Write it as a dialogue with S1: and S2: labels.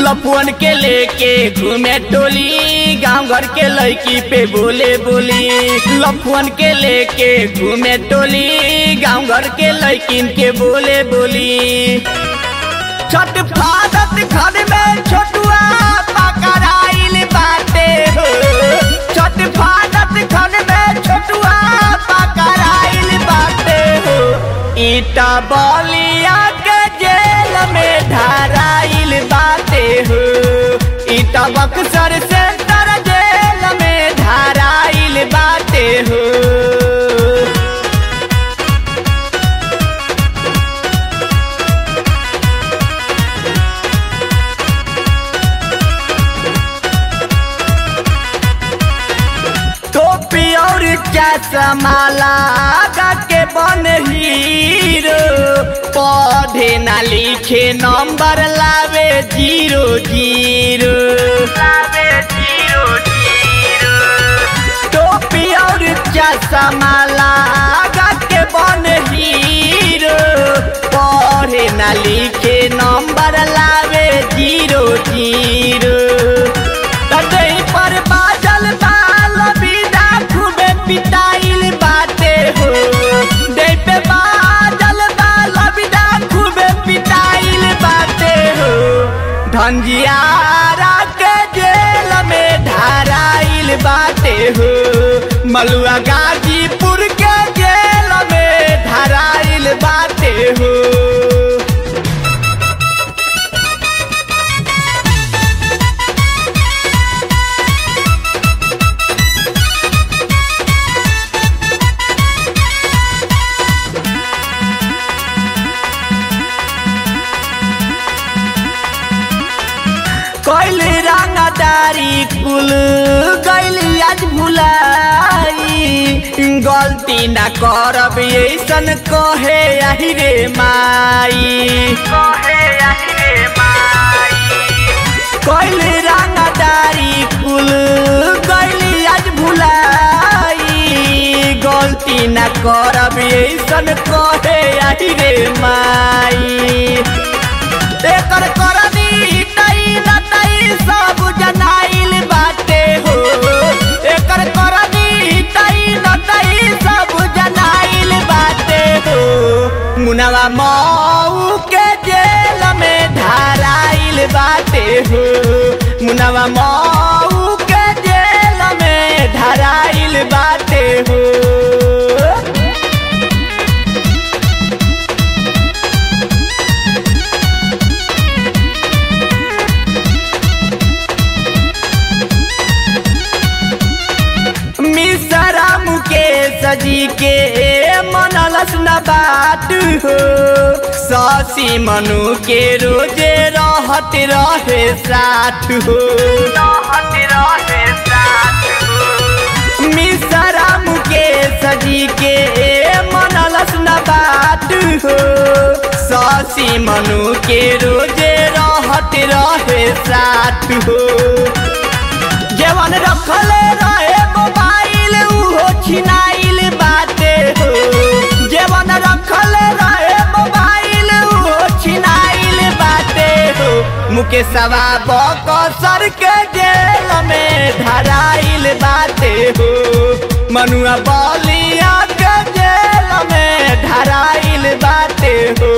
S1: लपुअन के लेके घूमे टोली गांव घर के लड़की पे बोले बोली लपुअन के लेके घूमे टोली गांव घर के लड़किन के बोले बोली छठ फादत घर में छोटुआ पकड़ाइल बाटे हो छठ फादत घर में छोटुआ पकड़ाइल बाटे हो ईटा बलिया के जेल में धराइल बाटे हो ईटा बक्सर सेंटर जेल में धराइल बाटे हो टोपी और चश्माला के बन हीरो पढ़े ना लिखे नंबर लावे जीरो जीरो लावे जीरो जीरो टोपी और चश्माला के बन हीरो पढ़े ना लिखे नंबर लावे जीरो जीरो तटई पर बाजल बाल बिना खूबे पिटाइल बाटे हो दे पे बाजल बाल बिना खूबे पिटाइल बाटे हो धंजियारा के जेल में धराइल बाटे हो मलुआ गाजीपुर के जेल में धराइल बाटे हो कैल रंगदारी कुल गैल आज भुलाई गलती ना करब ऐसन कहे आही रे माई कहे आही रे माई कैल रंगदारी कुल गैल आज भुलाई गलती ना करब ऐसन कहे आही रे माई एकर करनी तई नतई सब जनाइल बाटे हो एकर करनी तई नतई सब जनाइल बाटे हो मुनवा मऊ के जेल में धराइल बाटे हो मुनवा मऊ के जेल में धराइल बाटे हो मिसरा मुकेश जी के मनलस न बात हो ससी मनु के रोजे रहत रहे साथ हो रहत रहे साथ हो मिसरा मुकेश जी के मनलस न बात हो ससी मनु के रोजे रहत रहे साथ हो जवन रखले रहे मोबाइल उहो छिनाइल बाटे हो जवन रखले रहे मोबाइल उहो छिनाइल बाटे हो मुकेशवा बकसर के जेल में धराइल बाटे हो मनुआ बलिया के जेल में धराइल बाटे हो